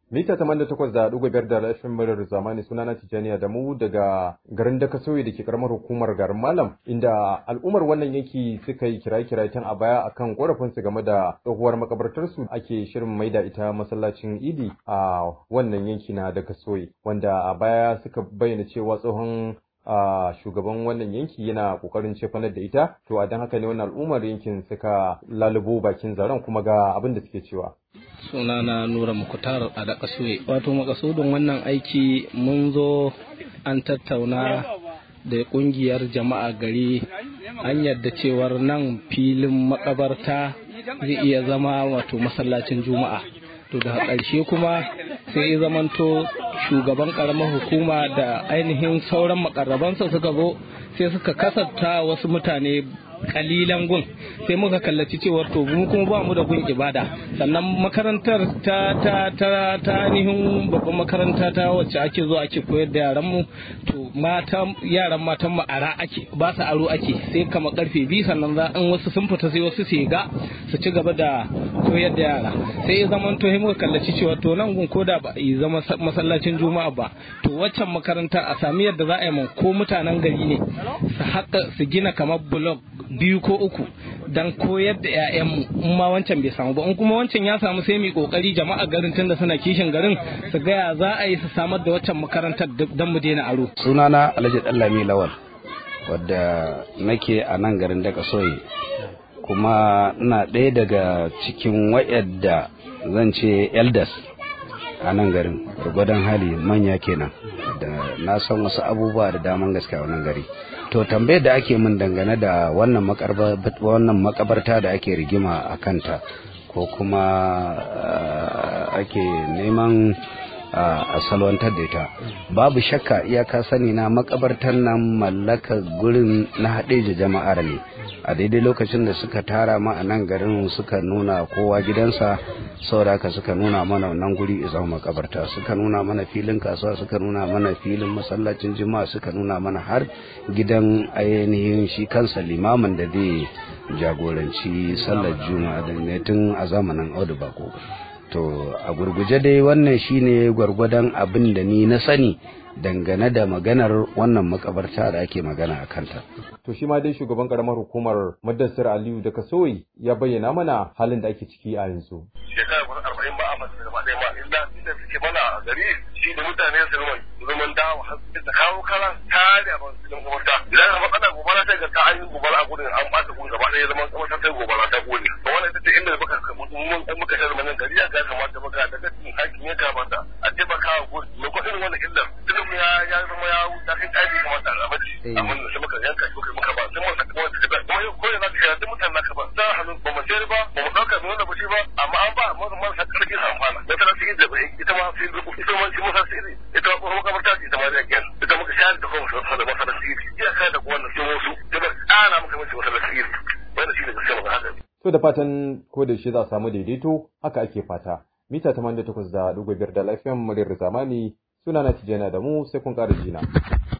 Mita tamanin da takwas da ɗigo biyar da lafiyar muryar zamani suna na Tijjaniya da mu daga garin Dakasoyi da ke karamar hukumar garin Malam inda al'ummar wannan yanki suka yi kiraye-kiraye tun a baya akan korafinsu game da tsohuwar makabartarsu ake shirin maida ita masallacin Idi a wannan yanki na Dakasoyi wanda a baya suka bayyana cewa tsohon a shugaban wannan yanki yana kokarin cefanar da ita to a don haka ne wannan al'ummar yankin suka lalubo bakin zaren kuma ga abin da suke cewa sunana nura mukutar a da kasuwe wato makasudin wannan aiki mun zo an tattauna da kungiyar jama'a gari an yadda cewar nan filin makabarta zai iya zama wato masallacin juma'a to da ƙarshe kuma sai ya zamanto shugaban ƙaramar hukuma da ainihin sauran makarrabansa suka zo sai suka kasanta wasu mutane kalilan gun sai muka kallaci cewar to mu kuma ba mu da gun ibada sannan makarantar ta ta ta ta ainihin babban makaranta ta wacce ake zuwa ake koyar da yaran mu to mata yaran matan mu ara ake ba su aro ake sai kama karfe biyu sannan za in wasu sun fita sai wasu su ga su ci gaba da koyar da yara sai ya zama to muka kallaci cewa to nan gun koda ba yi zama masallacin juma'a ba to waccan makaranta a sami yadda za a yi ko mutanen gari ne su haka su gina kamar blog biyu ko uku dan koyar da 'ya'yanmu in ma wancan bai samu ba in kuma wancan ya samu sai mu kokari jama'a garin tunda suna kishin garin su gaya za a yi su samar da waccan makarantar dan mu daina aro sunana Alhaji Dallami Lawal wadda nake a nan garin daga soyi kuma ina ɗaya daga cikin wayadda zan ce elders a nan garin gwargwadon hali manya kenan da na san wasu abubuwa da daman gaske a wannan gari to tambayar da ake min dangane da wannan makabarta da ake rigima a kanta ko kuma ake neman a salwantar da ita babu shakka iyaka sani na makabartar nan mallaka gurin na haɗe jama'ar ne a daidai lokacin da suka tara ma a nan garin suka nuna kowa gidansa saboda haka suka nuna mana wannan guri izama makabarta suka nuna mana filin kasuwa suka nuna mana filin masallacin jima'a suka nuna mana har gidan ainihin shi kansa limamin da zai jagoranci sallar juma'a da ne tun a zamanin audu bako to a gurguje dai wannan shine gwargwadon abin da ni na sani dangane da maganar wannan makabarta da ake magana a kanta. To shi ma dai shugaban karamar hukumar Madassar Aliyu da Kasoyi ya bayyana mana halin da ake ciki a yanzu. Shekara kusan arba'in ba a masu gaba ɗaya ma illa inda suke mana a gari shi da mutane su zaman zaman dawo har da kawo kara tare a masu cikin makabarta. Idan ka faɗa gobara sai ga ta an yi gobara a gudun an ɓata gudun gaba ɗaya zaman makabarta sai gobara ta gode. To wannan ita ce inda muka mun muka shirya manan gari ya kamata muka daga cikin hakin ya kamata a taimaka wa gudu. Mai kwaɗin wannan illar ya ya zama ya wuta kai kai kamar da rabaci amma da muka yanka shi muka muka ba sai mun saka wani da kuma yau koyi zaka ya duk mutanen naka ba da hannu ba mu sayar ba ba mu dauka mu ba shi ba amma an ba mu mun saka kake amfana da tana cikin da ita ma sai rubu ita ma shi musa sirri ita ko kuma kamar ta ita ma da kyan ita muka shayar da kuma sun da masa da sirri iya kai da wannan sai wasu da ba ana muka mace masa da sirri wannan shi ne gaskiya ba haka To da fatan ko da shi za a samu daidaito haka ake fata. Mita 88 da ɗigo biyar da lafiyan muryar zamani suna na tijjana da mu sai kun ƙara jina.